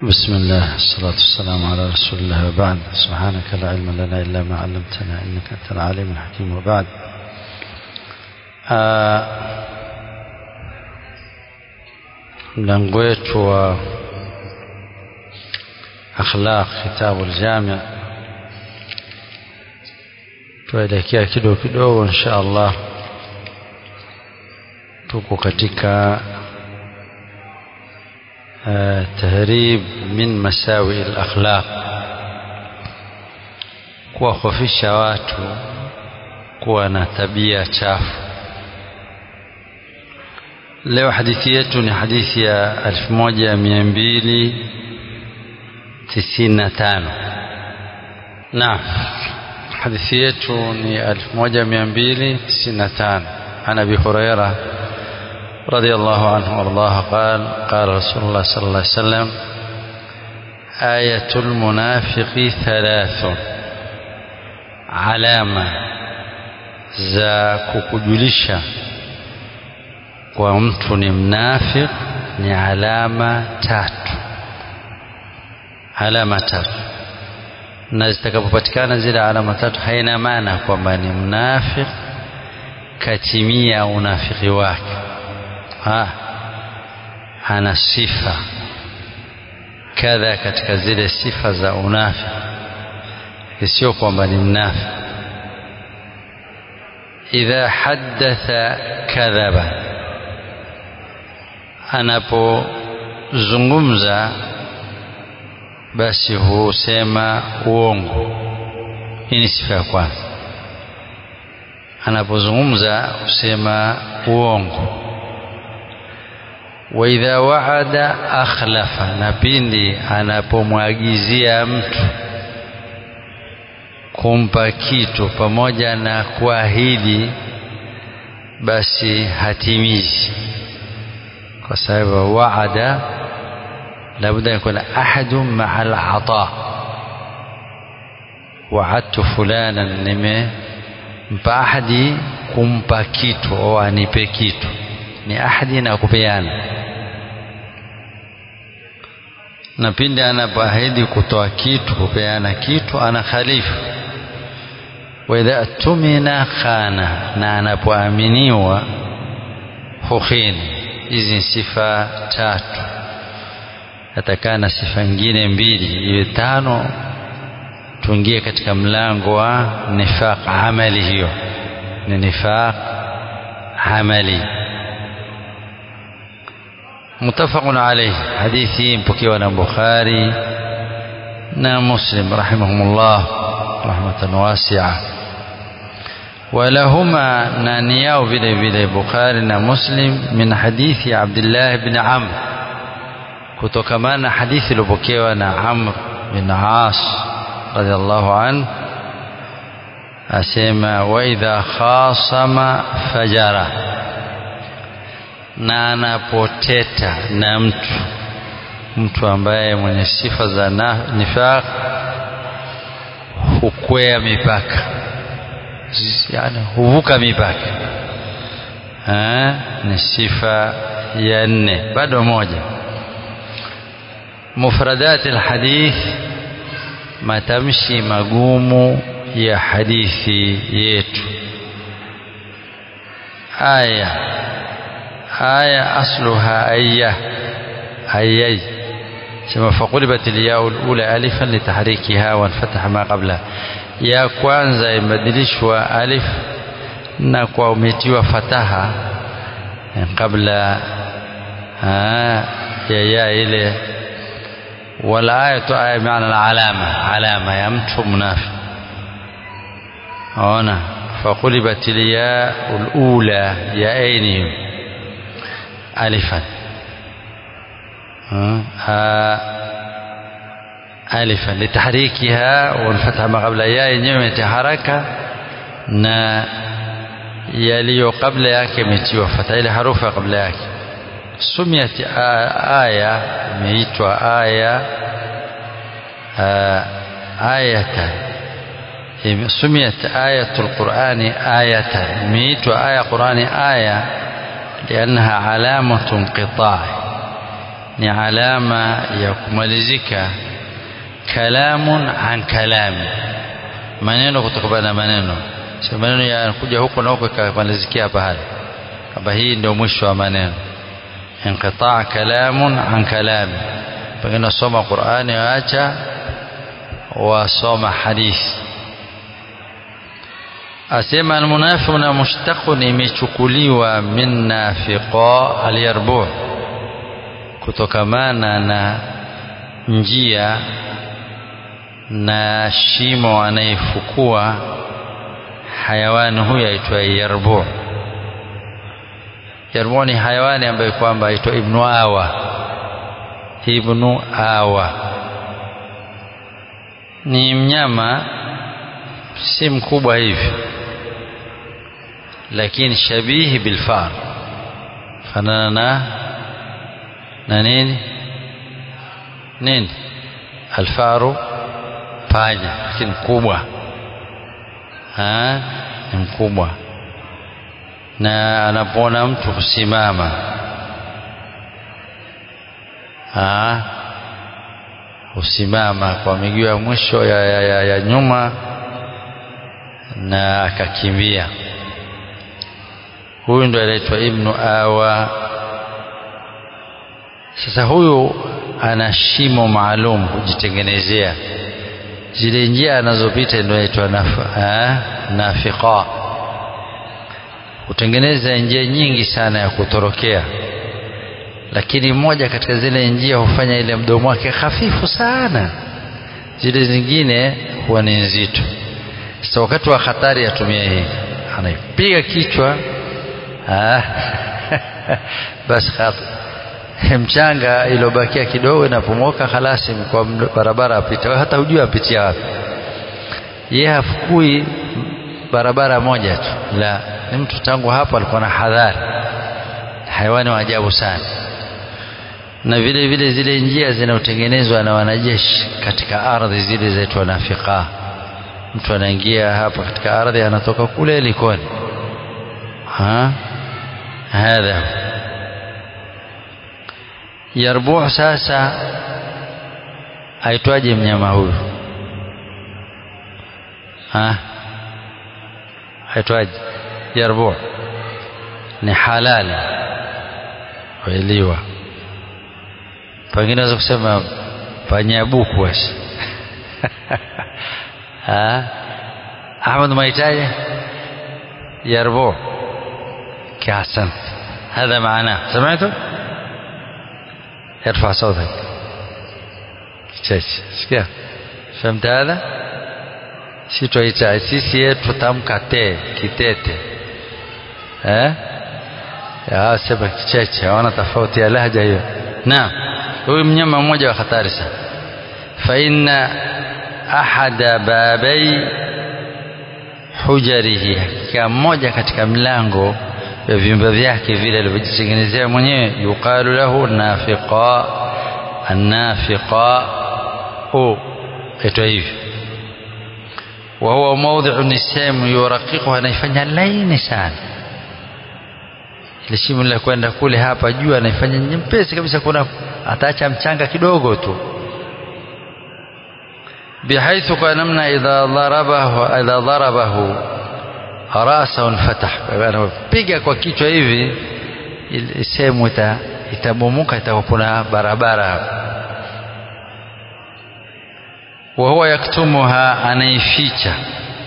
بسم الله الصلاة والسلام على رسول الله وبعد سبحانك لا علم لنا إلا ما علمتنا إنك أنت العليم الحكيم وبعد mlango wetu wa akhlaq kitabu aljami tuelekea kidogo kidogo insha allah tuko katika tahrib min masawi alakhlaq kuwahofisha watu kuwa na tabia chafu leo hadithi yetu ni hadithi ya 1295 naam hadithi yetu ni 1295 عن ابي هريره رضي الله عنه وارضاه قال قال رسول الله صلى الله عليه وسلم آية المنافق ثلاث علامة za kukujulisha kwa mtu ni mnafiq ni alama tatu alama tatu na zitakapopatikana zile alama tatu haina maana kwamba ni mnafiq katimia unafiki wake ha, ana sifa kadha katika zile sifa za unafiki sio kwamba ni mnafiq idha haddatha kadhaba anapozungumza basi husema uongo hii ni sifa ya kwanza anapozungumza husema uongo wa idha waada akhlafa na pindi anapomwagizia mtu kumpa kitu pamoja na kuahidi basi hatimizi kwa sababu waada labda yakuna ahadu maa alata waadtu fulana nimempa ahadi kumpa kitu au anipe kitu ni ahadi na kupeana na pindi anapoahidi kutoa kitu kupeana kitu ana khalifu wa idha tumina khana na anapoaminiwa hukhini hizi sifa tatu atakaa na sifa nyingine mbili iwe tano tuingie katika mlango wa nifaq amali hiyo ni nifaq amali متفق عليه حديثي مبكي بخاري نا مسلم رحمهم الله رحمة واسعة ولهما نانياو vile vile Bukhari na Muslim min hadithi Abdullah ibn Amr kutokamana na hadithi iliyopokewa na Amr bin As radhiallahu an asema wa idha khasama fajara na anapoteta na mtu mtu ambaye mwenye sifa za nifaq hukwea mipaka yani huvuka mipaka ha? ni sifa ya nne bado moja mufradat alhadith matamshi magumu ya hadithi yetu aya aya asluha ayya ayay sema faqulibat alyau alula alifan litahrikiha wanfataha ma qablaha ya kwanza imebadilishwa alif na kwa umetiwa fataha kabla ya ya ile wala ayatu aya maana alama alama ya mtu mnafi ona faqulibat alya alula ya aini alifan ألفا لتحريكها والفتح ما قبل يا yenyewe haraka na yaliyo kabla yake imetiwa fatha ile harufu kabla yake sumiyat aya imeitwa aya ayatan sumiyat ayatul qurani ayatan imeitwa aya qurani aya لأنها علامة انقطاع ni alama ya kumalizika kalamun an kalami maneno kutokana na maneno sio maneno yanakuja huko na huko ikamalizikia pahali kwamba hii ndio mwisho wa maneno inqitaa kalamun an kalami pengine wasoma qurani waacha wasoma hadithi asema almunafiq na mushtaqun imechukuliwa min nafiqa alyarbu kutokamana na njia na shimo anayefukua hayawani huyu aitwaye yarbu yarbu ni hayawani ambaye kwamba aitwa ibnu awa ibnu awa ni mnyama si mkubwa hivi lakini shabihi bilfar fanana na na nini nini alfaru panya lakini mkubwa ni mkubwa na anapoona mtu kusimama husimama kwa miguu ya mwisho ya, ya, ya, ya nyuma na akakimbia huyu ndo anaitwa ibnu awa sasa huyu ana shimo maalum kujitengenezea zile njia anazopita ndio inaitwa nafiqa hutengeneza njia nyingi sana ya kutorokea lakini moja katika zile njia hufanya ile mdomo wake hafifu sana zile zingine huwa ni nzito sasa wakati wa hatari atumia hii anaipiga kichwa basi mchanga iliyobakia kidogo inapomoka halasi kwa barabara apita hata hujui apitia wapi yeye hafukui barabara moja tu la ni mtu tangu hapo alikuwa na hadhari hayawani wa ajabu sana na vile vile zile njia zinazotengenezwa na wanajeshi katika ardhi zile zaitwa nafiqa mtu anaingia hapa katika ardhi anatoka kule likoni ha hadha yarbu sasa aitwaje mnyama huyu ha aitwaje yarbu ni halali wailiwa pengine naweza kusema panyabuku wasi Ahmad maitaje يربوع كأحسنت هذا معناه سمعتم ارفع صوتك sikia فهمت هذا si twaita sisi yetu tamka te kitete eh ya sema kicheche hawana tofauti ya lahja hiyo naam huyu mnyama mmoja wa hatari sana fa inna ahada babai hujarihi hakika mmoja katika mlango ya vyumba vyake vile alivyojitengenezea mwenyewe yuqalu lahu nafiqa annafiqa hu itwa hivi wa huwa mawdhi'u ni sehemu yuraqiquha anaifanya laini sana ile shimo la kwenda kule hapa juu anaifanya nyepesi kabisa kuna ataacha mchanga kidogo tu بحيث kwa namna idha darabahu idha darabahu rasa unfatah anapiga kwa kichwa hivi sehemu ita itabomoka itakuwa kuna barabara wa huwa yaktumuha anaificha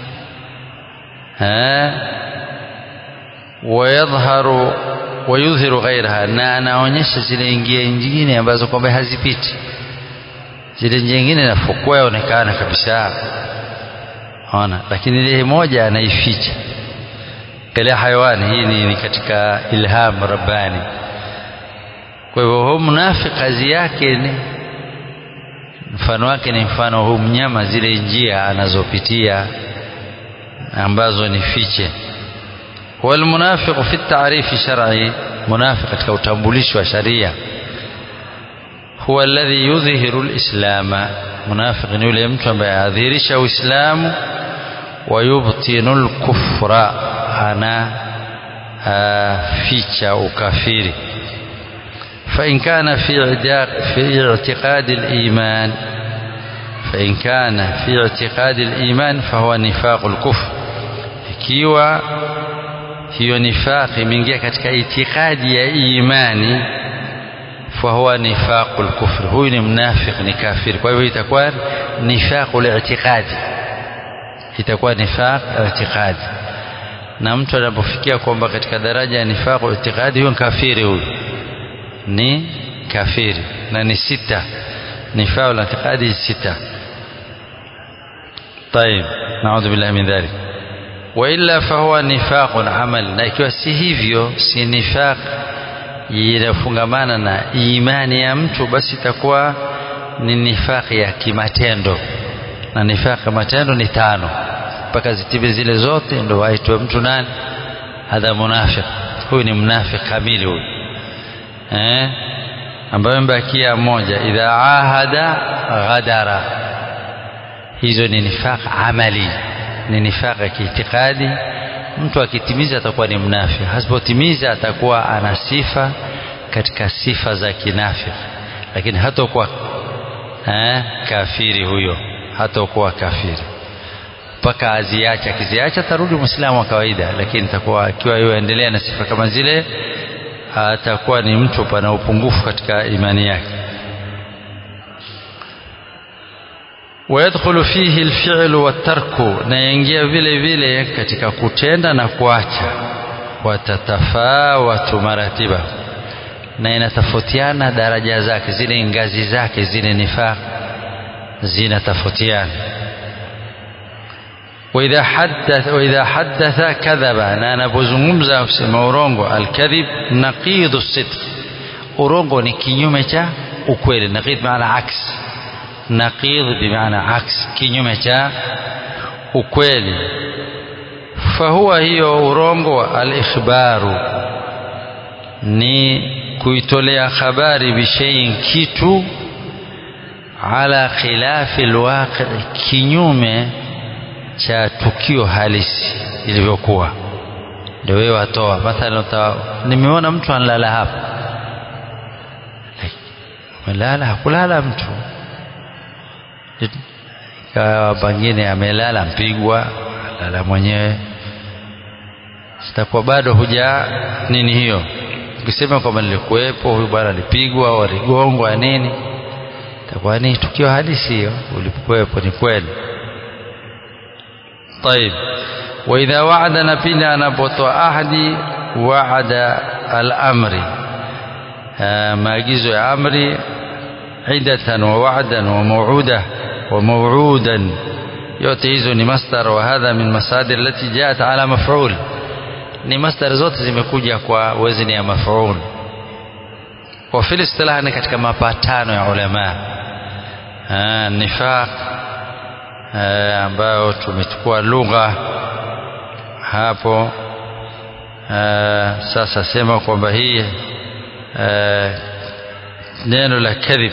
wayadhharu wayudhiru ghairaha na anaonyesha zile njia nyingine ambazo kwamba hazipiti zile njia nyingine nafukua yaonekana kabisa ona lakini ile moja anaificha ile hayawani hii ni, ni katika ilham rabbani kwa hivyo huu mnafiki kazi yake ni mfano wake ni mfano huu mnyama zile njia anazopitia ambazo ni fiche والمنافق في التعريف الشرعي منافق katika utambulisho wa sharia huwa alladhi yudhihiru alislama munafiq ni yule mtu ambaye adhihirisha uislamu wa yubtinu alkufra ana ficha ukafiri فإن كان في في اعتقاد الإيمان فإن كان في اعتقاد الإيمان فهو نفاق الكفر ikiwa hiyo nifaqi imeingia katika itikadi ya imani fahuwa nifaqul kufr huyu ni mnafiq ni kafiri kwa hivyo itakuwa nifaqul i'tiqadi itakuwa nifaq i'tiqadi na mtu anapofikia kwamba katika daraja ya nifaqul i'tiqadi huyo kafiri huyu ni kafiri na ni sita nifaqul i'tiqadi sita طيب نعوذ بالله من ذلك وإلا فهو نفاق عمل na ikiwa si hivyo si nifaq inafungamana na imani ya mtu basi itakuwa ni nifaqi ya kimatendo na nifaqi ya matendo ni tano mpaka zitibe zile zote ndo waitwe mtu nani hadha munafiq huyu ni mnafiq kamili huyu eh ambayo mbakia moja idha ahada ghadara hizo ni nifaq amali ni nifaq ya kiitikadi mtu akitimiza atakuwa ni mnafiki hasipotimiza atakuwa ana sifa katika sifa za kinafiki lakini hatakuwa eh, kafiri huyo hatakuwa kafiri mpaka aziache akiziacha atarudi mwislamu wa kawaida lakini itakuwa akiwa yuendelea na sifa kama zile atakuwa ni mtu pana upungufu katika imani yake ويدخل فيه الفعل والترك na yaingia vile vile katika kutenda na kuacha watatafawatu maratiba na inatofautiana daraja zake zile ngazi zake zile nifaq zinatofautiana وإذا حدث وإذا حدث كذب na anapozungumza kusema urongo alkadhib naqidu sidq urongo ni kinyume cha ukweli naqid maana aksi naqidh bimaana aks kinyume cha ukweli fahuwa hiyo urongo alikhbaru ni kuitolea habari bishaiin kitu ala khilafi alwaqi kinyume cha tukio halisi ilivyokuwa ndio wewe watoa mathalan nimeona mtu analala hapa melala hakulala mtu ikawa pengine amelala mpigwa lala mwenyewe sitakuwa bado huja nini hiyo ukisema kwamba nilikuwepo huyu bwana alipigwa au aligongwa nini itakuwa ni tukio halisi hiyo ulipokuwepo ni kweli طيب واذا وعد نبيل anapotoa ahadi wa'ada al-amri maagizo ya amri عدة ووعدا وموعودة وموعودا yote hizo ni masdar wa hadha min masadir allati jaat ala maf'ul ni masdar zote zimekuja kwa wazni ya maf'ul wa fil istilah ni katika mapatano ya ulama nifaq ambayo tumechukua lugha hapo sasa sema kwamba hii neno la kadhib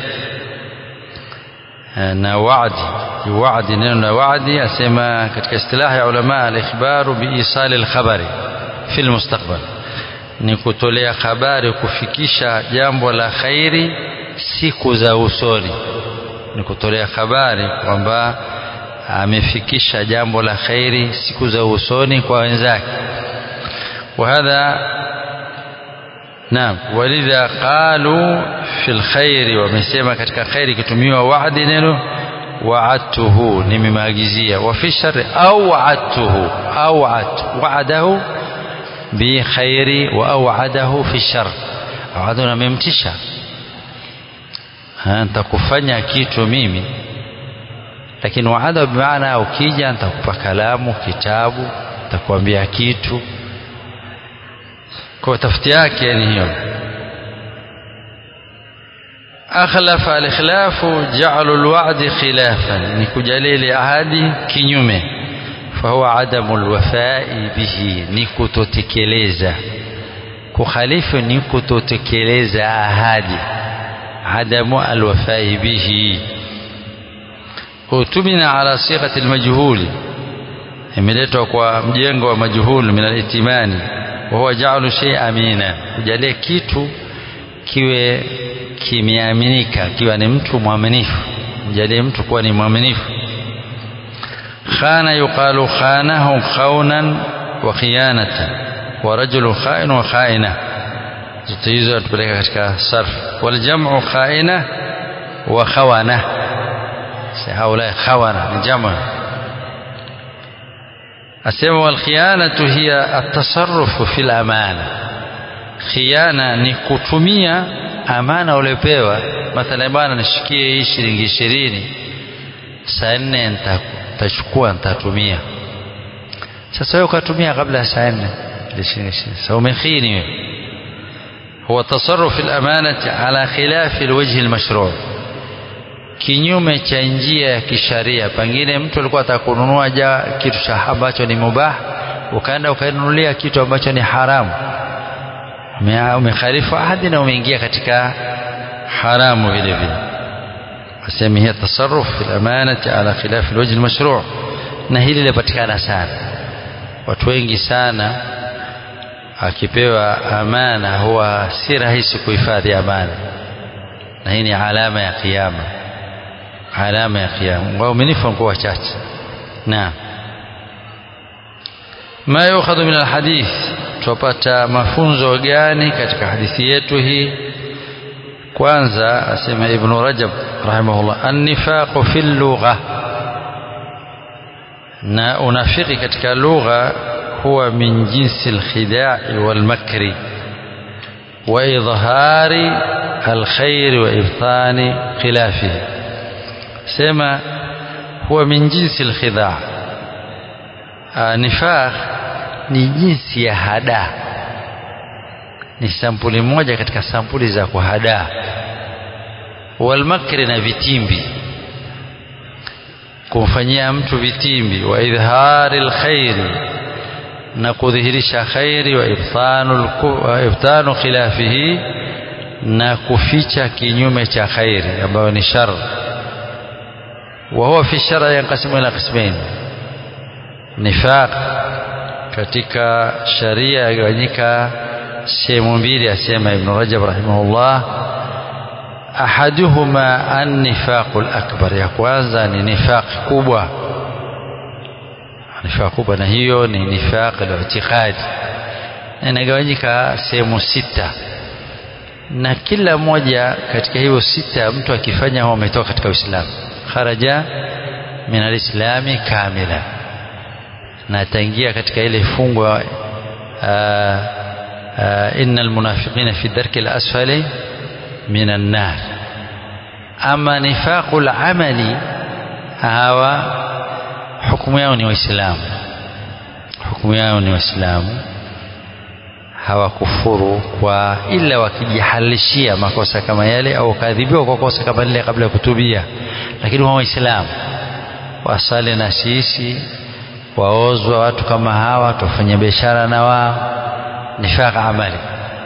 na wa'di wa'di neno la wa'di asema katika istilahi ya ulama al-ikhbaru bi isali al-khabari fi al-mustaqbal ni kutolea habari kufikisha jambo la khairi siku za usoni ni kutolea habari kwamba amefikisha jambo la khairi siku za usoni kwa wenzake وهذا نعم ولذا قالوا في الخير ومسema katika khairi kitumiwa wa'di neno wa'adtuhu nimemagizia wa fi sharri au wa'adtuhu au wa'adahu bi khairi wa aw'adahu fi shar awadu namemtisha nitakufanya kitu mimi lakini waada bimaana ukija nitakupa kalamu kitabu nitakwambia kitu kwa tafiti yake ni hiyo akhlafa al-ikhlafu ja'alu al-wa'di khilafan ni kujalili ahadi kinyume fahuwa adamu al-wafa'i bihi ni kutotekeleza kukhalifu ni kutotekeleza ahadi adamu al-wafa'i bihi utumina ala sighati al-majhuli imeletwa kwa mjengo wa majhul min al-itimani wa huwa ja'alu shay'a amina kujalia kitu kiwe kimeaminika kiwa ni mtu mwaminifu mjalie mtu kuwa ni mwaminifu khana yuqalu khanahu khaunan wa khiyanatan wa rajulu khain wa khaina zote hizo atupeleka katika sarf waljamu khaina wa khawana haula khawana ni jamu asema walkhiyanatu hiya atasarrufu fil amana khiana ni kutumia amana uliopewa mathalan bwana nishikie hii shilingi ishirini saa nne nitachukua nitatumia sasa wewe ukatumia kabla ya saa nne sasa umekhini wewe هو تصرف الأمانة على خلاف الوجه المشروع kinyume cha njia ya kisharia pengine mtu alikuwa atakununua ja kitu cha ambacho ni mubah ukaenda ukainunulia kitu ambacho ni haramu umekhalifu ahadi na umeingia katika haramu vile vile asemi hiya tasarruf fil amanati ala khilaf alwajh almashru' na hili linapatikana sana watu wengi sana akipewa amana huwa si rahisi kuhifadhi amana na hii ni alama ya kiyama alama ya kiyama wauminifu wanakuwa wachache naam ma yukhadhu min alhadith tupata mafunzo gani katika hadithi yetu hii kwanza asema ibn rajab rahimahullah an-nifaqu fil lugha na unafiki katika lugha huwa min jinsi al-khida'i wal makri wa idhari al-khair wa ibtani khilafihi sema huwa min jinsi al-khida' nifaq ni jinsi ya hada ni sampuli moja katika sampuli za kuhadaa walmakri na vitimbi kumfanyia mtu vitimbi wa idhari lkhairi na kudhihirisha khairi wa ibtanu, wa ibtanu khilafihi na kuficha kinyume cha khairi ambayo ni shar wa huwa fi shara yanqasimu ila qismain nifaq katika sharia yagawanyika sehemu mbili asema ibn rajab rahimahullah ahaduhuma annifaqu lakbar ya kwanza ni nifaq kubwa nifaq kubwa na hiyo ni nifaq al-i'tiqadi inagawanyika sehemu sita na kila moja katika hiyo sita mtu akifanya huwa ametoka katika uislamu kharaja min alislami kamila na ataingia katika ile fungwa inna almunafiqina fi darki alasfali min annar ama nifaqu alamali hawa hukumu yao ni waislamu hukumu yao ni waislamu hawakufuru kwa ila wakijihalishia makosa kama yale au wakadhibiwa kwa kosa kama lile kabla ya kutubia lakini wao waislamu wasali na sisi waozwa watu kama hawa tufanya biashara na wao nifaq amali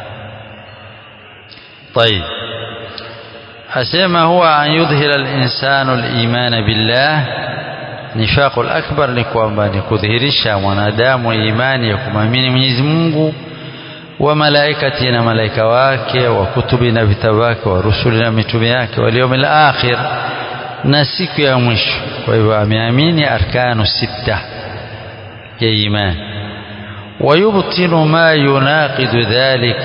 طيب asema huwa an yudhhira al-insanu al-iman billah nifaq al-akbar ni kwamba ni kudhihirisha mwanadamu imani ya kumwamini Mwenyezi Mungu wa malaikati na malaika wake wa kutubi na vitabu wake wa rusuli na mitume yake wal yawmil akhir na siku ya mwisho kwa hivyo ameamini arkanu sita ya imani ويبطن ما يناقض ذلك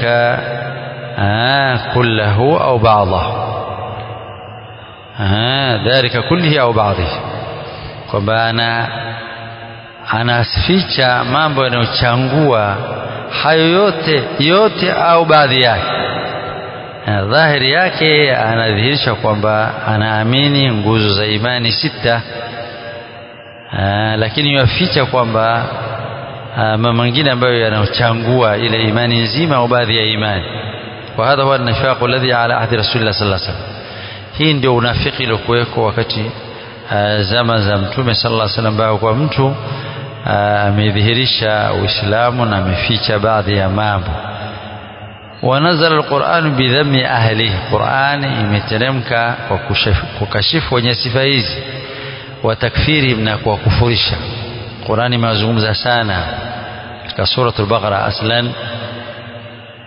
آه كله أو بعضه آه ذلك كله أو بعضه kwamba ana anaficha mambo yanayochangua hayo yote yote au baadhi yake dhahiri yake anadhihirisha kwamba anaamini nguzo za imani sita aa, lakini yaficha kwamba mambo mengine ambayo yanayochangua ile imani nzima au baadhi ya imani wa hadha huwa nifaqu alladhi ala ahdi rasulillah sallallahu alaihi wasallam hii ndio unafiki uliokuweko wakati zama za mtume sallallahu alaihi wasallam ambao kwa mtu amedhihirisha uislamu na ameficha baadhi ya mambo wanazala alquran bidhammi ahlihi qurani imeteremka kwa kukashifu wenye sifa hizi wa takfirihim na kuwakufurisha qurani imezungumza sana katika suratul baqara aslan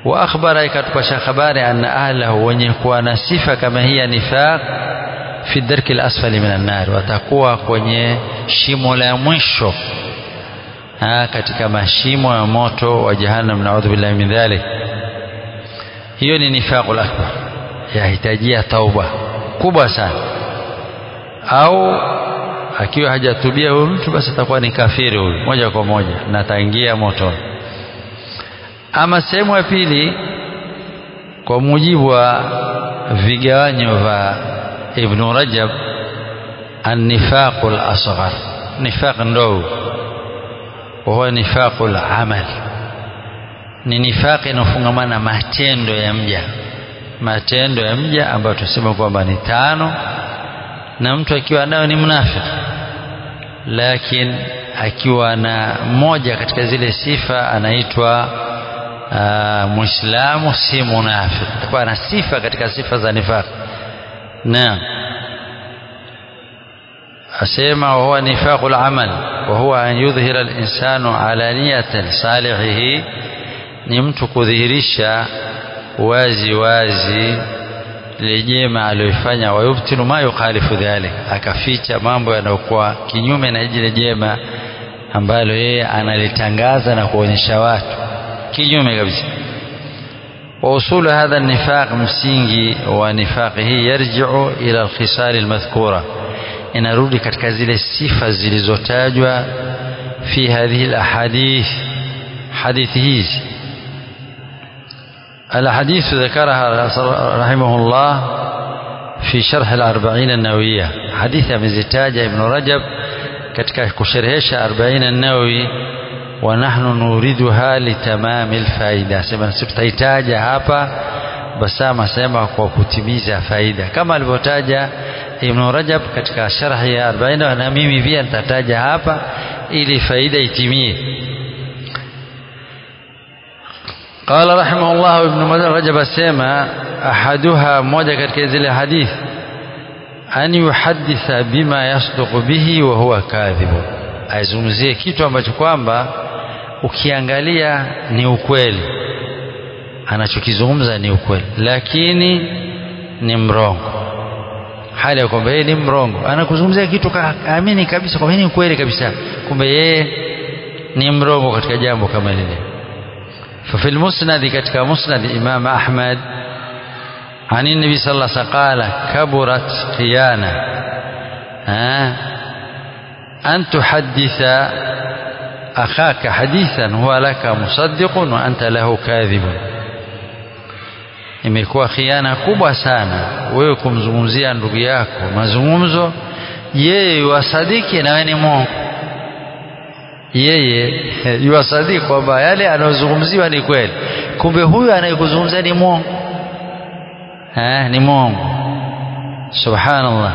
wa akhbara ikatupasha habari anna ahlahu wenye kuwa na sifa kama hii ya nifaq fi darki al-asfali minan nar watakuwa kwenye shimo la mwisho ha, katika mashimo ya moto wa jahannam naudhu billahi min dhalik hiyo ni nifaqul akbar yahitajia tauba kubwa sana au akiwa hajatubia huyu mtu basi atakuwa ni kafiri huyu moja kwa moja na ataingia motoni ama sehemu ya pili kwa mujibu wa vigawanyo vya Ibn Rajab an-nifaqul asghar nifaq ndogo huwa nifaqul amal ni nifaqi inafungamana matendo ya mja matendo ya mja ambayo tusema kwamba ni tano na mtu akiwa nayo ni mnafiki lakini akiwa na moja katika zile sifa anaitwa uh, muislamu si munafiki atakuwa na sifa katika sifa za nifaq naam asema huwa nifaqul amal wa huwa an yudhhira al-insanu alaniyatan salihihi ni mtu kudhihirisha wazi wazi lile jema aliyofanya wayubtilu ma yukhalifu dhalik akaficha mambo yanayokuwa kinyume na jile jema ambalo yeye analitangaza na kuonyesha watu kinyume kabisa wa usulu hadha nifaq msingi wa nifaqi hii yarji'u ila alkhisal almadhkura inarudi katika zile sifa zilizotajwa fi hadhihi alahadith hadithi hizi الحديث ذكرها رحمه الله في شرح الأربعين النووية حديث مزتاج ابن رجب katika kusherehesha 40 an-Nawawi wa nahnu nuriduha litamami alfaida sema tutaitaja hapa basama sema kwa kutimiza faida kama alivyotaja Ibn Rajab katika sharhi ya 40 na mimi pia nitataja hapa ili faida itimie قال رحمه الله ابن رجب سيما أحدها موجة katika zile hadith an yuhadditha bima yasduqu bihi wa huwa kadhibu aizungumzie kitu ambacho kwamba ukiangalia ni ukweli anachokizungumza ni ukweli lakini ni mrongo hali ya kwamba yeye ni mrongo anakuzungumzia kitu kaamini kabisa kwamba ni ukweli kabisa kumbe yeye ni mrongo katika jambo kama lile ففي المسند كتك مسند إمام أحمد عن النبي صلى الله عليه وسلم قال كبرت خيانة أن تحدث أخاك حديثا هو لك مصدق وأنت له كاذب imekuwa khiana kubwa sana wewe kumzungumzia ndugu yako mazungumzo yeye yuwasadiki na wewe ni mwongo yeye yuwasadiki kwamba yale anayozungumziwa ni kweli kumbe huyu anayekuzungumzia ni mwongo eh, ni mwongo subhanallah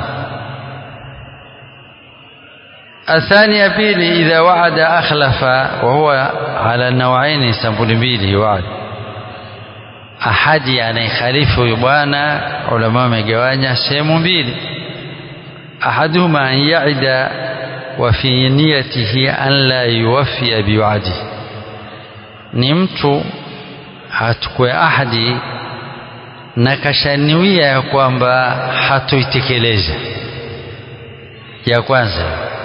الثانية بيلي إذا وعد أخلف وهو على النوعين سامبل بيلي وعد ahadi anayekhalifu huyu bwana ulama wamegawanya sehemu mbili ahaduhuma an yaida wa fi niyatihi an la yuwafia biwadi ni mtu hatukue ahadi na kashaniwia ya kwamba hatoitekeleza ya kwanza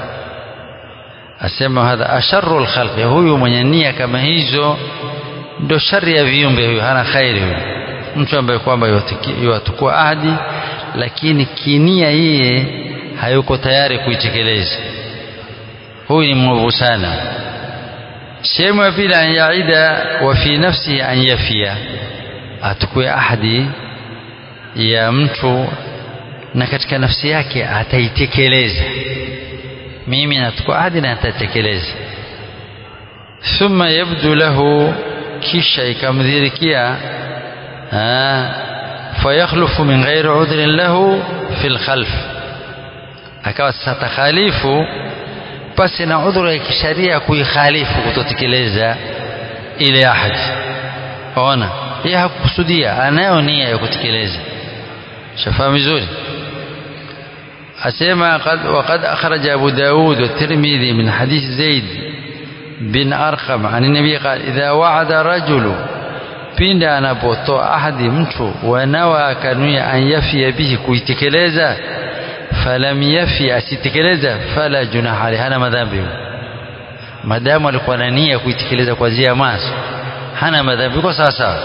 asema hadha asharu lkhalqi huyu mwenye nia kama hizo ndo shari ya viumbe huyo hana khairi huyo mtu ambaye kwamba yuwatukua ahadi lakini kinia yeye hayuko tayari kuitekeleza huyu ni mwovu sana sehemu ya pili an yaida wa fi nafsihi an yafia atukue ahadi ya mtu na katika nafsi yake ataitekeleza mimi natukua ahadi na atatekeleza thumma yabdu lahu kisha ikamdhirikia fayakhlufu min ghairi udhrin lahu fi lkhalf akawa sasa takhalifu pasi na udhuru ya kisharia kuikhalifu kutotekeleza ile ahadi ona yeye hakukusudia anayo nia ya kutekeleza shafaa vizuri asema وقد أخرج أبو داود والترمذي من حديث زيد بن أرقم عن النبي قال إذا وعد رجل pindi anapotoa ahadi mtu wanawa akanuia an yafia bihi kuitekeleza falam yafi asitekeleza fala junaha alayhi hana madhambi madamu alikuwa na nia kuitekeleza kwa njia ya maso hana madhambi kwa sawa sawa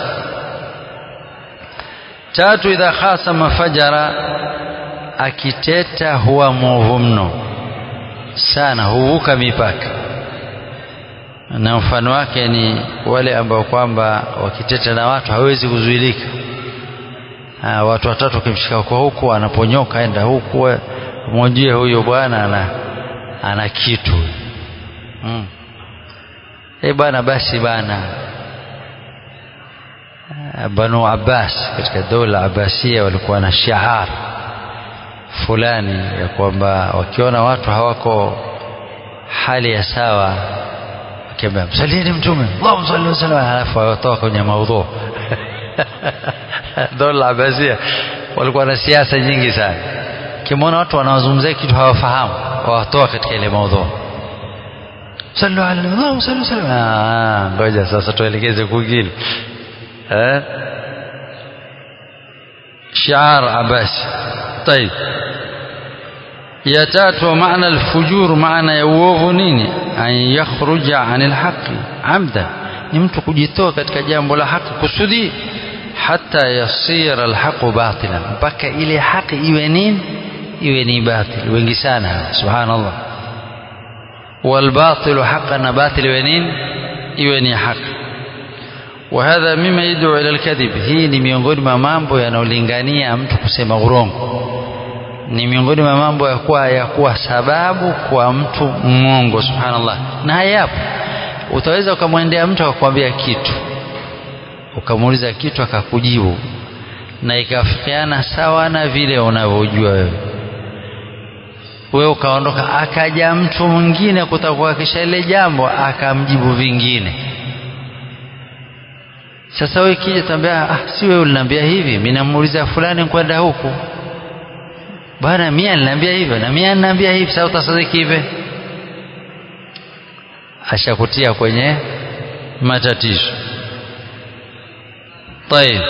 tatu idha khasama fajara akiteta huwa mwovu mno sana huvuka mipaka na mfano wake ni wale ambao kwamba wakiteta na watu hawezi kuzuilika ha, watu watatu wakimshika kwa huku anaponyoka aenda huku mwojie huyo bwana ana, ana kitu hmm. e bwana basi bana Banu Abbas katika dola Abbasia walikuwa na shiar fulani ya kwamba wakiona watu hawako hali ya sawa wakiambia msalieni mtume Allahumma salli wa sallam halafu watoka kwenye maudhu dola Abbasia walikuwa na siasa nyingi sana kimwona watu wanawazungumzia kitu hawafahamu wawatoa katika ile maudhu sallu ala Allahumma salli wa sallam ngoja sasa tuelekeze kwingine eh shiar abasi طيب ya tatu maana alfujur maana ya uovu nini an yakhruja anil haqi amda ni mtu kujitoa katika jambo la haki kusudi hata yasira alhaqu batilan mpaka ile haki iwe nini iwe ni batil wengi sana subhanallah والباطل حقا باطل ونين iwe حق وهذا مما يدعو الى الكذب hii ni miongoni mwa mambo yanayolingania mtu kusema urongo ni miongoni mwa mambo ya kuwa ya kuwa sababu kwa mtu mwongo subhanallah na hayapo utaweza ukamwendea mtu akakwambia kitu ukamuuliza kitu akakujibu na ikafikiana sawa na vile unavyojua wewe wewe ukaondoka akaja mtu mwingine kutakuhakisha ile jambo akamjibu vingine sasa wewe kija tambia ah si wewe uliniambia hivi mimi namuuliza fulani kwenda huku bwana mimi aliniambia hivyo na mimi aliniambia hivi sasa utasadiki hivi ashakutia kwenye matatizo طيب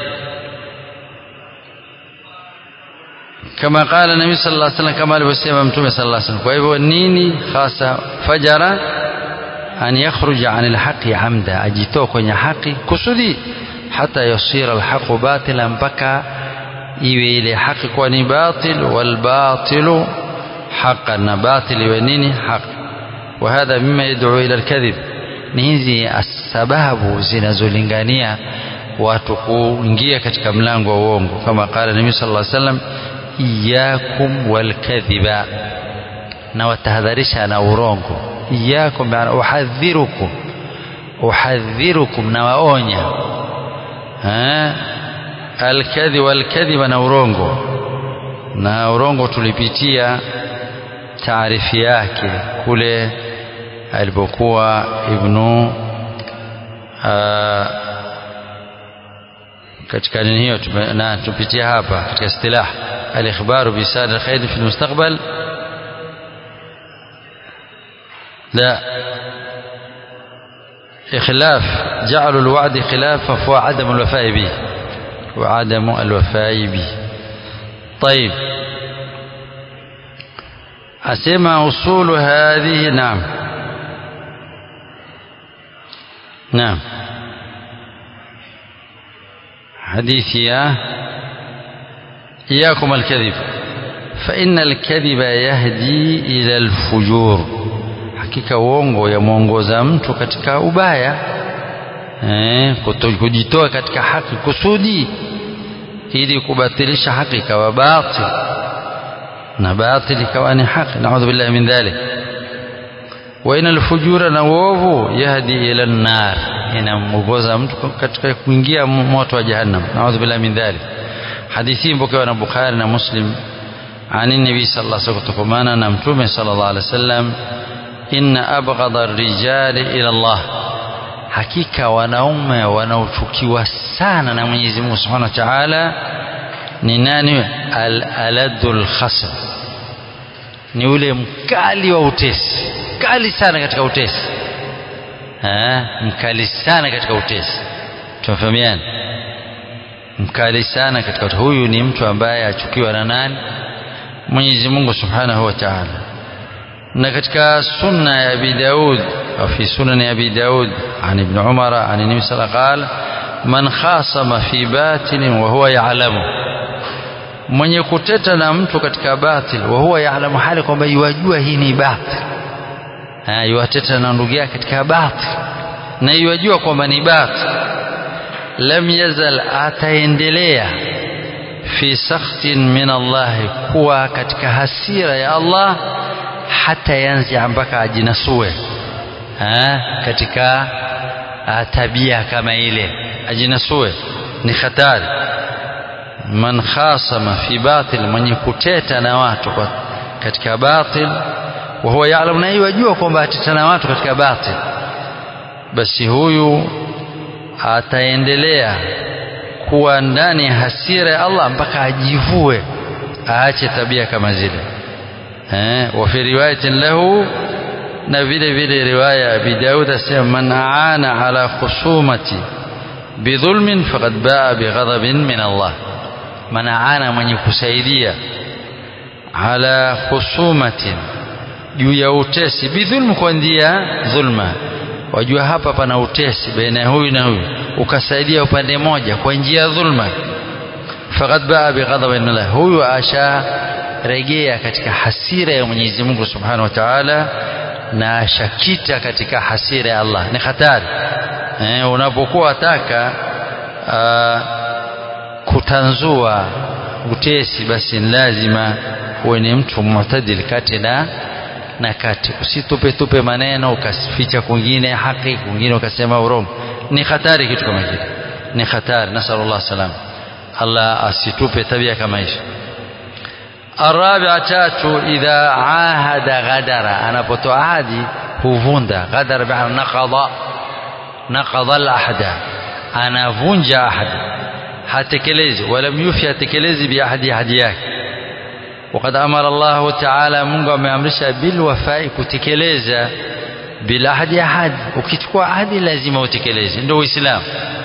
kama qala nabii sallallahu alaihi wasallam kama alivyosema mtume sallallahu alaihi wasallam kwa hivyo nini hasa fajara an yakhruja an alhaqi amda ajitoa kwenye haki kusudi hata yasira alhaqu batila mpaka iwe ile haki kuwa ni batil walbatilu haqqan na batil iwe nini haki وهذا مما يدعو إلى الكذب ni hizi sababu zinazolingania watu kuingia katika mlango wa uongo kama qala nabii sallallahu alaihi wasallam iyakum walkadhiba na watahadharisha na urongo iyakum maana uhadhirukum uhadhirukum na waonya alkadhi walkadhiba na urongo na urongo tulipitia taarifi yake kule alipokuwa ibnu katika nini hiyo na tupitia hapa katika istilah al-ikhbaru bi sad al-khair fi al-mustaqbal لا إخلاف جعل الوعد خلافا فهو عدم الوفاء به وعدم الوفاء به طيب أسمى أصول هذه نعم نعم حديث يا إياكم الكذب فإن الكذب يهدي إلى الفجور hakika uongo yamwongoza mtu katika ubaya eh, kujitoa katika haki kusudi ili kubatilisha haki ikawa batil na batil ikawa ni haki naudhu billahi min dhalik wa ina alfujura na uovu yahdi ila nar inamwongoza mtu katika kuingia moto wa jahannam naudhu billahi min dhalik hadithi mpokewa na bukhari na muslim عن النبي صلى الله عليه وسلم kutokamana na mtume صلى الله عليه وسلم inna abghadha ar-rijali ila Allah hakika wanaume wanaochukiwa sana na Mwenyezi Mungu Subhanahu wa Ta'ala ni nani al-aladul khasm ni ule mkali wa utesi mkali sana katika utesi eh mkali sana katika utesi tunafahamiana mkali sana katika huyu ni mtu ambaye achukiwa na nani Mwenyezi Mungu Subhanahu wa Ta'ala na katika sunna ya Abi Daud au fi sunan ya Abi Daud an Ibn Umar an Nabi sallallahu alayhi wasallam man khasama fi batin wa huwa ya'lamu mwenye kuteta na mtu katika batil wa huwa ya'lamu hali kwamba yajua hii ni batil ha yuateta na ndugu yake katika batil na yajua kwamba ni batil lam yazal ataendelea fi sakhtin min Allah kuwa katika hasira ya Allah hata yanzi mpaka ajinasue ha? katika tabia kama ile ajinasue ni hatari man khasama fi batil mwenye kuteta na watu katika batil wa huwa ya'lamu na yajua kwamba ateta na watu katika batil basi huyu ataendelea kuwa ndani ya hasira ya Allah mpaka ajivue aache tabia kama zile eh wa fi riwayatin lahu na vile vile riwaya Abi Daud asema man aana ala khusumati bidhulmin faqad baa bighadabin min Allah man aana mwenye kusaidia ala khusumatin juu ya utesi bidhulm kwa ndia dhulma wajua hapa pana utesi baina huyu na huyu ukasaidia upande moja kwa njia ya dhulma faqad baa bighadabin min Allah huyu asha rejea katika hasira ya Mwenyezi Mungu Subhanahu wa Ta'ala na ashakita katika hasira ya Allah ni hatari eh, unapokuwa wataka uh, kutanzua utesi basi lazima uwe ni mtu mu'tadil kati na na kati usitupe tupe maneno ukasificha kwingine haki kwingine ukasema urongo ni hatari kitu kama kile ni hatari nasallallahu salam Allah asitupe tabia kama hizo الرابعة تاتو إذا عاهد غدر أنا بتو عادي هوفوندا غدر بمعنى نقض نقض الأحد أنا فونجا أحد هتكلز ولم يفي هتكلز بأحد أحدياك وقد أمر الله تعالى منغا مأمرشا بالوفاء كتكلز بالأحد أحد وكتكوا أحد لازم وتكلز عنده إسلام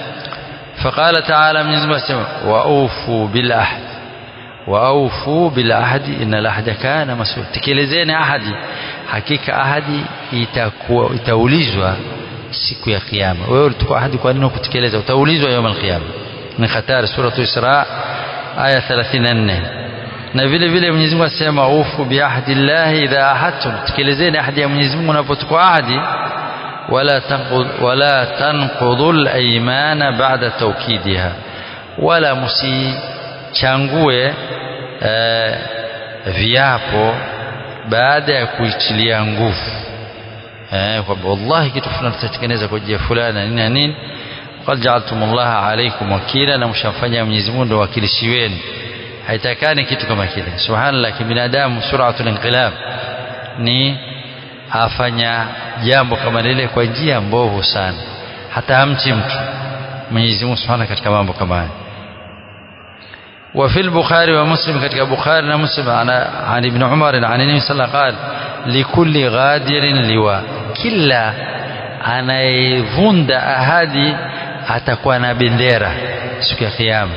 فقال تعالى من زمان وأوفوا بالأحد waaufu bil ahdi innal ahda kana mas'ul tekelezeni ahadi hakika ahadi itakuwa itaulizwa siku ya kiyama wewe ulitoka ahadi kwa nini kutekeleza utaulizwa يوم القيامه ni hatari sura isra aya 34 na vile vile Mwenyezi Mungu asema ufu bi ahdi Allah idha ahadtum tekelezeni ahadi ya Mwenyezi Mungu unapochukua ahadi wala tanqud wala tanqudul aymana ba'da tawkidiha wala musichangue eh, viapo baada ya kuitilia nguvu eh, kwamba wallahi kitu fulani tutatengeneza kwa ajili ya fulani nini na nini qad ja'altum Allah alaykum wakila na mshamfanya Mwenyezi Mungu ndo wakilishi wenu haitakani kitu kama kile subhanallah kibinadamu suratul inqilab ni afanya jambo kama lile kwa njia mbovu sana hata hamchi mtu Mwenyezi Mungu Subhanahu katika mambo kama haya وفي البخاري ومسلم كتك بخاري ومسلم عن عن ابن عمر عن النبي صلى الله عليه وسلم قال لكل غادر لواء كلا anayevunda ahadi atakuwa na bendera siku ya kiyama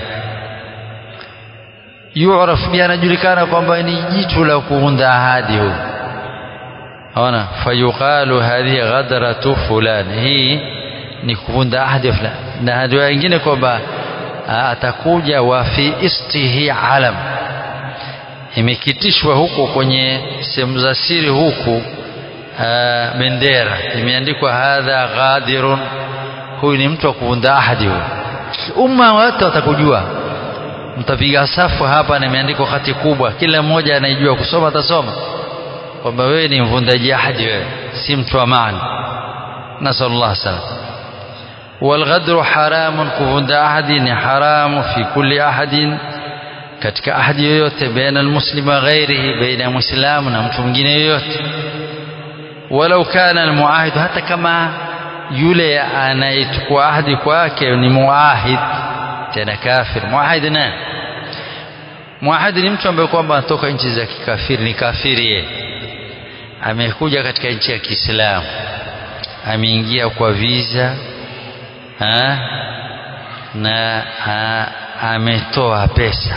yuraf bi anajulikana kwamba ni jitu la kuunda ahadi huyu ona fayuqalu hadhihi ghadratu fulan hii ni kuvunda ahadi fulani na ahadi wengine kwamba atakuja wa fi istihi alam imekitishwa huko kwenye sehemu za siri huku bendera imeandikwa hadha ghadirun huyu ni mtu wa kuvunda ahadi huyu umma wote watakujua mtapiga safu hapa na imeandikwa hati kubwa kila mmoja anayejua kusoma atasoma kwamba wewe ni mvundaji ahadi wewe si mtu wa maana nasallallahu salam والغدر حرام كفند أحد حرام في كل أحد katika ahadi yoyote baina almuslim wa ghairihi baina muislamu na mtu mwingine yoyote walau kana almuahid hata kama yule anayechukua ahadi kwake ni muahid tena kafir muahid nani muahid ni mtu ambaye kwamba anatoka nchi za kikafiri ni kafiri yeye amekuja katika nchi ya Kiislamu ameingia kwa visa ha? na ametoa pesa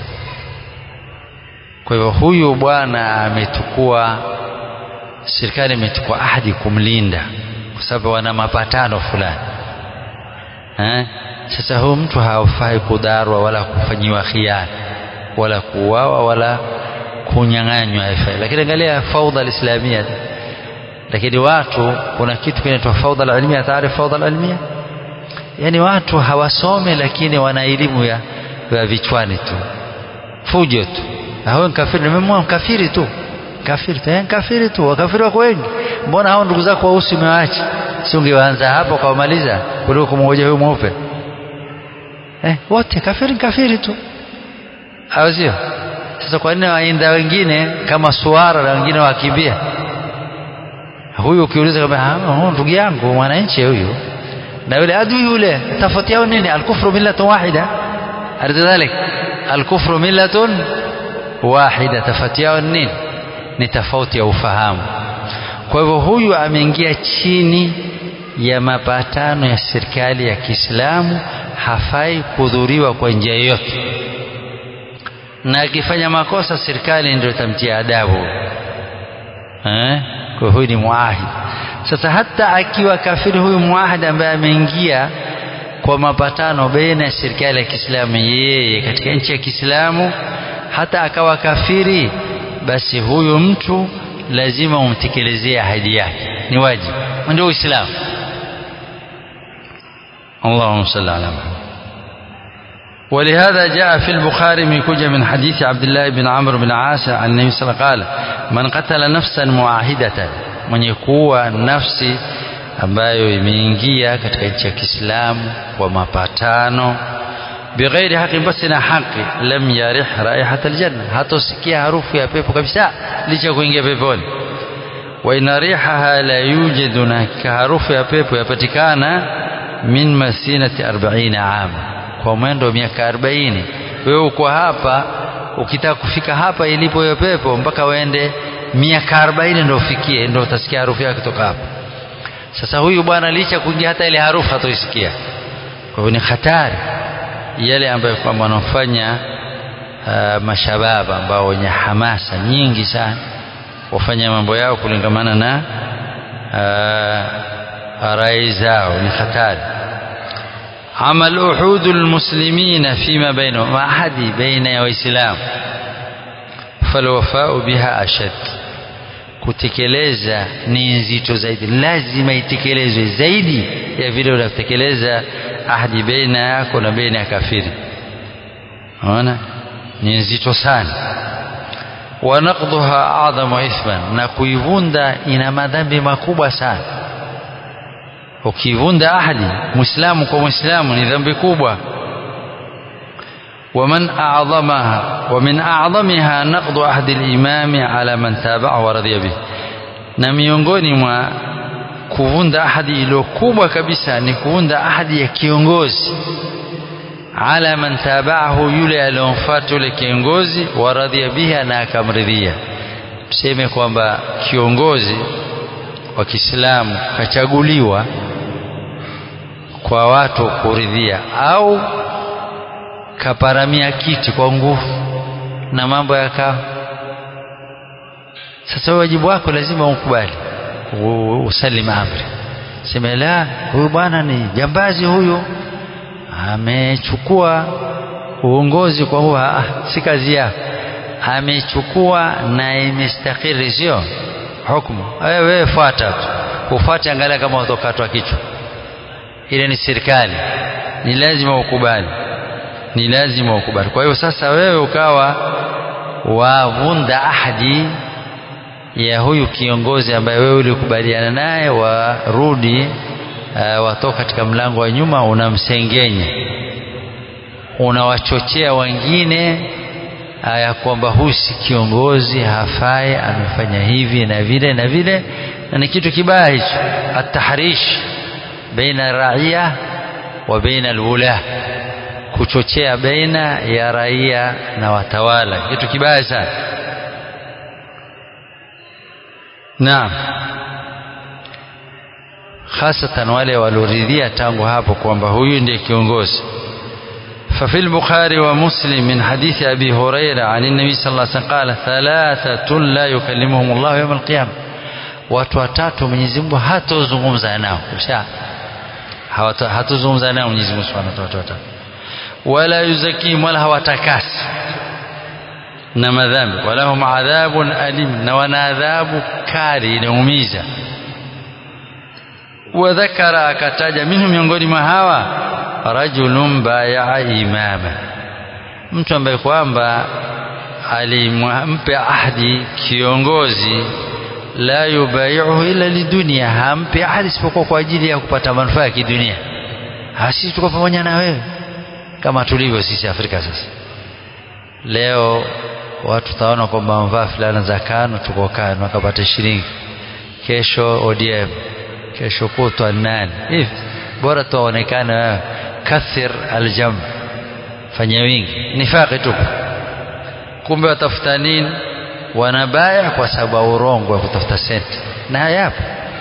kwa hivyo huyu bwana ametukua serikali imechukua ahadi kumlinda kwa sababu wana mapatano fulani eh? sasa huyu mtu hafai kudarwa wala kufanyiwa khiana wala kuuawa wala kunyang'anywa haifai lakini angalia faudha alislamia lakini watu kuna kitu kinaitwa faudha alalmia taarifu faudha alalmia yani watu hawasome lakini wana elimu ya, ya vichwani tu fujo tu hao kafiri nimemwona kafiri tu kafiri tu kafiri tu wakafiri wako wengi mbona hao ndugu zako weusi umewaacha si ungeanza hapo kwa kumaliza kuliko kumngoja huyo mweupe eh wote kafiri kafiri tu au sio sasa kwa nini wainda wengine kama suara na wengine wakimbia huyu ukiuliza kama ndugu yangu mwananchi huyu na yule adui yule tofauti yao nini alkufru millatun wahida ardhalik alkufru millatun wahida tofauti yao nini ni tofauti ya ufahamu kwa hivyo huyu ameingia chini ya mapatano ya serikali ya Kiislamu hafai kudhuriwa kwa njia yoyote na akifanya makosa serikali ndio itamtia adabu eh kwa huyu ni muahid sasa hata akiwa kafiri huyu muahid ambaye ameingia kwa mapatano baina ya serikali ya Kiislamu yeye katika nchi ya Kiislamu hata akawa kafiri basi huyu mtu lazima umtekelezee ahadi yake ni wajibu ndio uislamu اللهم صل على محمد ولهذا جاء في البخاري من كوجة من حديث عبد الله بن عمرو بن عاص عن النبي صلى الله عليه وسلم قال من قتل نفسا معاهدة من يكوى نفسي ambayo imeingia katika nchi ya Kiislamu kwa mapatano bighairi haki basi na haki lam yarih raihat aljanna hatosikia harufu ya pepo kabisa licha kuingia peponi wa ina rihaha la yujadu na harufu ya pepo yapatikana min masinati 40 ama kwa mwendo wa miaka 40 wewe uko hapa ukitaka kufika hapa ilipo hiyo pepo mpaka uende miaka 40 ndio ufikie ndio utasikia harufu yake kutoka hapa sasa huyu bwana licha kuingia hata ile harufu hatoisikia kwa hivyo ni hatari yale ambayo kwamba wanafanya uh, mashababa ambao wenye hamasa nyingi sana wafanya mambo yao kulingamana na uh, rai zao ni hatari amal uhudu lmuslimina fima bainahum maahadi baina ya waislamu falwafau biha ashad kutekeleza ni nzito zaidi lazima itekelezwe zaidi ya vile unatekeleza ahadi baina yako na baina ya kafiri unaona ni nzito sana wa naqdha a'dhamu ithman na kuivunda ina madhambi makubwa sana ukivunda ahadi muislamu kwa muislamu ni dhambi kubwa ومن أعظمها ومن أعظمها نقض عهد الإمام على من تابعه ورضي به na miongoni mwa kuvunda ahadi iliyo kubwa kabisa ni kuvunda ahadi ya kiongozi ala man tabaahu yule aliyomfuata yule kiongozi waradhia biha na akamridhia tuseme kwamba kiongozi wa Kiislamu kachaguliwa kwa watu kuridhia au kaparamia kiti kwa nguvu na mambo yakawa sasa wajibu wako lazima ukubali usalim amri sema la huyu bwana ni jambazi huyu amechukua uongozi kwa huwa ah, si kazi yako amechukua na imestakiri sio hukumu wewe fuata tu ufuate angalia kama utokatwa kichwa ile ni serikali ni lazima ukubali ni lazima ukubali kwa hiyo sasa wewe ukawa wavunda ahadi ya huyu kiongozi ambaye wewe ulikubaliana naye warudi uh, watoka katika mlango wa nyuma unamsengenya unawachochea wengine ya kwamba huyu si kiongozi hafai amefanya hivi na vile na vile na ni kitu kibaya hicho atahrish baina raia wa baina alwula kuchochea baina ya raia na watawala kitu kibaya sana naam hasatan wale walioridhia tangu hapo kwamba huyu ndiye kiongozi ففي البخاري ومسلم من حديث أبي هريرة عن النبي صلى الله عليه وسلم قال ثلاثة لا يكلمهم الله يوم القيامة watu watatu Mwenyezi Mungu hatozungumza nao kisha hatozungumza nao Mwenyezi Mungu Subhanahu wa Ta'ala wala yuzakim wala hawatakasi na madhambi wala hum adhabun alim na wana adhabu kali inaumiza wadhakara akataja minhu miongoni mwa hawa rajulun bayaa imama mtu ambaye kwamba alimpe ahdi kiongozi la yubaiuhu illa lidunia hampe ahadi isipokuwa kwa ajili ya kupata manufaa ya kidunia sisi tuko pamoja na wewe kama tulivyo sisi Afrika sasa leo watu taona kwamba wamevaa fulana za kano tuko kano wakapata shilingi kesho ODM kesho kutwa nani hivi bora tuonekane wewe kathir aljam fanya wingi nifaqi tu kumbe watafuta nini wanabaya kwa sababu urongo wa kutafuta senti na hayapo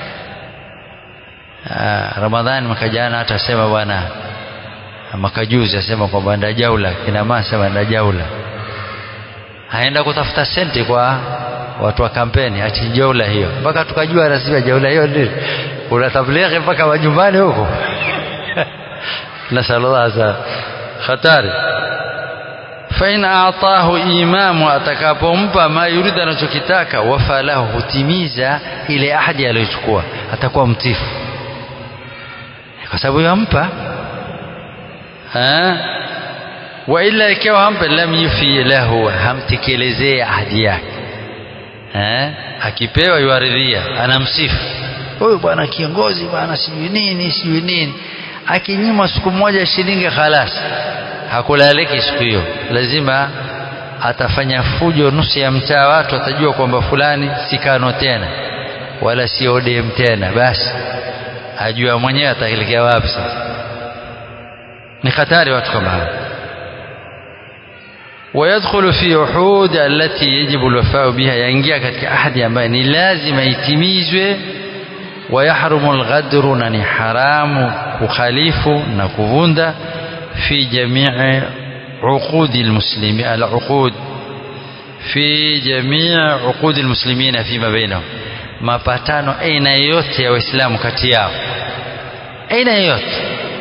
Ramadhani mwaka jana hata sema bwana mwaka juzi asema kwamba nda jaula kina mama sema nda jaula haenda kutafuta senti kwa watu wa kampeni ati jaula hiyo mpaka tukajua rasmi jaula hiyo ndio kuna tablighi mpaka majumbani huko nasallallahu za hatari fain aatahu imamu atakapompa ma yurida anachokitaka wafa lahu hutimiza ile ahadi aliyochukua atakuwa mtifu kwa sababu yampa wa illa ikiwa hampa lam yufi lahu hamtekelezee ahadi yake akipewa yuaridhia anamsifu huyu bwana kiongozi bwana sijui nini sijui nini akinyima siku moja shilingi khalas hakulaliki siku hiyo lazima atafanya fujo nusu ya mtaa watu atajua kwamba fulani si kano tena wala si ODM tena basi ajua mwenyewe ataelekea wapi sasa ni hatari watu kama hao ويدخل في عهود التي يجب الوفاء بها ينجيا katika ahadi ambayo ni lazima itimizwe ويحرم الغدر na ni haramu kukhalifu na kuvunda في جميع عقود المسلمين العقود في جميع عقود المسلمين فيما بينهم mapatano aina yote ya waislamu kati yao aina yote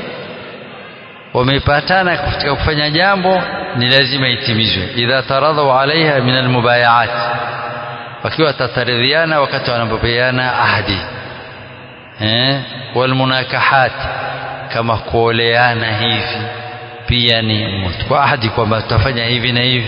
wamepatana katika kufanya jambo ni lazima itimizwe idha taradhau alaiha min almubayaat wakiwa watataridhiana wakati wanapopeana ahadi eh walmunakahat kama kuoleana hivi pia ni kwa ahadi kwamba tutafanya hivi na hivi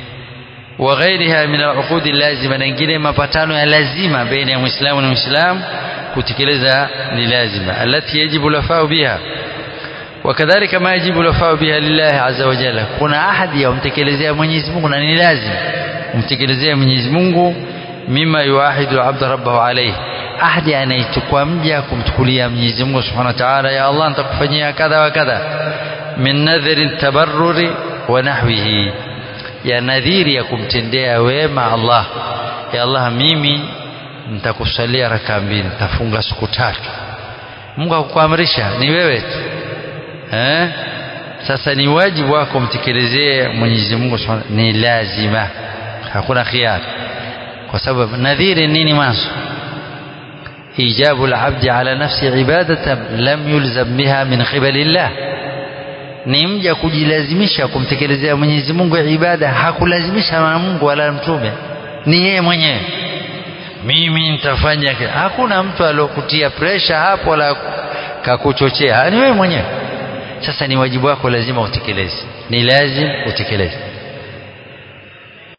وغيرها من العقود اللازمه na nyingine mapatano ya lazima baina ya muislamu na muislamu kutekeleza ni lazima alati yajibu lafau biha وكذلك ما يجب الوفاء بها لله عز وجل kuna ahadi ya umtekelezea Mwenyezi Mungu na ni lazima umtekelezea Mwenyezi Mungu mima yuahidu al-abd rabbahu alayhi ahadi anaichukua mja kumchukulia Mwenyezi Mungu Subhanahu wa Ta'ala ya Allah nitakufanyia kadha wa kadha min nadhri tabarruri wa nahwihi ya nadhiri ya kumtendea wema Allah ya Allah mimi nitakusalia raka mbili nitafunga siku tatu Mungu akukuamrisha ni wewe tu eh sasa ni wajibu wako mtekelezee Mwenyezi Mungu Subhanahu ni lazima hakuna khiari kwa sababu nadhiri nini mwanzo إيجاب العبد على نفسه عبادة لم يلزم بها من قبل الله ni mja kujilazimisha kumtekelezea Mwenyezi Mungu ibada hakulazimisha na Mungu wala mtume ni yeye mwenyewe mimi nitafanya hakuna mtu aliyokutia presha hapo wala kakuchochea ni wewe mwenyewe sasa ni wajibu wako lazima utekeleze ni lazim utekeleze